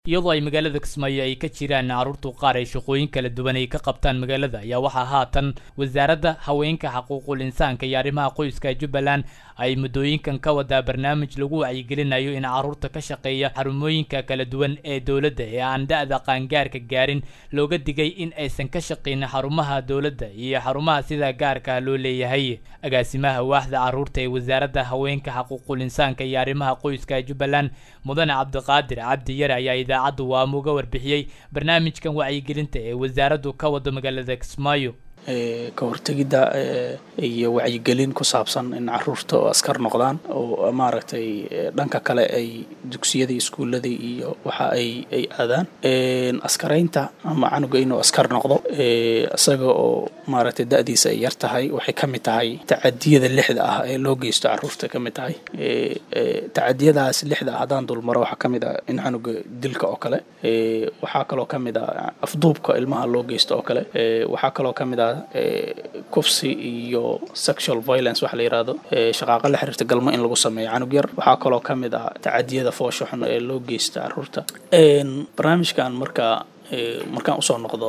iyadoo ay magaalada kismaayo ay ka jiraan carruurtu qaar ay shaqooyin kala duwan ay ka qabtaan magaalada ayaa waxaa haatan wasaaradda haweenka xuquuqul insaanka iyo arrimaha qoyska jubbaland ay muddooyinkan ka wadaa barnaamij lagu wacyigelinayo in carruurta ka shaqeeya xarumooyinka kala duwan ee dowladda ee aan da-da qaangaarka gaarin looga digay in aysan ka shaqayn xarumaha dowladda iyo xarumaha sida gaarka loo leeyahay agaasimaha waaxda carruurta ee wasaaradda haweenka xuquuqul insaanka iyo arrimaha qoyska jubbaland mudane cabdiqaadir cabdi yare ayaa idaacaddu waama uga warbixiyey barnaamijkan wacyigelinta ee wasaaraddu ka wado magaalada kismaayo ka hortegidda iyo wacyigelin ku saabsan in caruurta oo askar noqdaan oo maaragtay dhanka kale ay dugsiyadii iskuulladii iyo waxa ay ay aadaan askaraynta ama canuga inuu askar noqdo isaga oo maaragtay da-diisa ay yar tahay waxay ka mid tahay tacadiyada lixda ah ee loo geysto caruurta ka mid tahay tacadiyadaas lixda ah haddaan dulmaro waxaa ka mid ah in canuga dilka oo kale waxaa kaloo ka mid ah afduubka ilmaha loo geysto oo kale waxaa kaloo ka mid ah kufsi iyo sexual violence waxa la yirahdo shaqaaqa la xiriirta galmo in lagu sameeyo canug yar waxaa kaloo ka mid ah tacadiyada foosho xun ee loo geysta caruurta barnaamijkan marka markaan usoo noqdo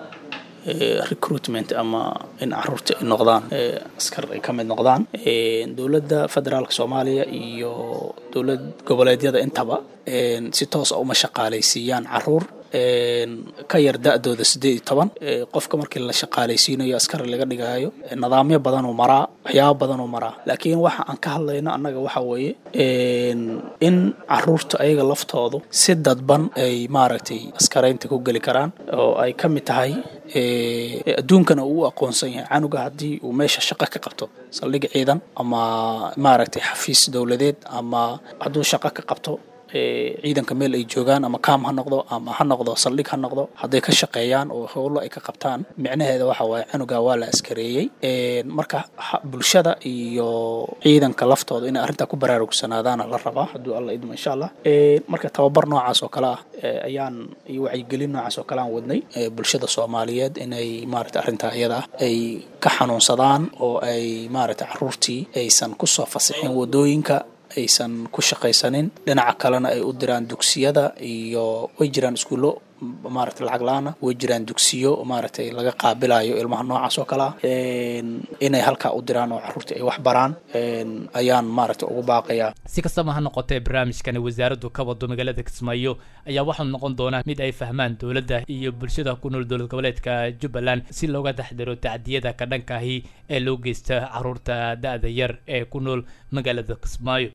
recruitment ama in caruurta ay noqdaan askar ay ka mid noqdaan dowladda federaalka soomaaliya iyo dowlad goboleedyada intaba si toosa uma shaqaalaysiiyaan caruur ka yar da-dooda siddeed iyo toban qofka markii la shaqaalaysiinayo askari laga dhigayo nidaamyo badanuu maraa waxyaaba badanuu maraa laakiin waxa aan ka hadlayno annaga waxa weeye in caruurta ayaga laftoodu si dadban ay maaragtay askaraynta ku geli karaan oo ay ka mid tahay adduunkana uu u aqoonsan yahay canuga haddii uu meesha shaqo ka qabto saldhig ciidan ama maaragtay xafiis dowladeed ama hadduu shaqo ka qabto ciidanka meel ay joogaan ama kaam ha noqdo ama ha noqdo saldhig ha noqdo hadday ka shaqeeyaan oo howlo ay ka qabtaan micnaheeda waxa waaye canuga waa la askareeyey marka bulshada iyo ciidanka laftooda inay arrintaa ku baraarugsanaadaana la rabaa hadduu alla idmo insha allah marka tababar noocaas oo kale ah ayaan iyo wacyigelin noocaas oo kale aan wadnay bulshada soomaaliyeed inay maaragta arrintaa iyada ah ay ka xanuunsadaan oo ay maaragta caruurtii aysan kusoo fasixin wadooyinka aysan ku shaqaysanin dhinaca kalena ay u diraan dugsiyada iyo way jiraan iskuullo maaragtay lacag la-aana way jiraan dugsiyo maaragtay laga qaabilayo ilmaha noocaas oo kale ah inay halkaa u diraan oo caruurtii ay wax baraan ayaan maaragtay ugu baaqayaa si kastaba ha noqotee barnaamijkani wasaaraddu ka wado magaalada kismaayo ayaa waxau noqon doonaa mid ay fahmaan dowladda iyo bulshada ku nool dowlad goboleedka jubbaland si looga taxdiro tacdiyada ka dhankaahi ee loo geysta caruurta da-da yar ee ku nool magaalada kismaayo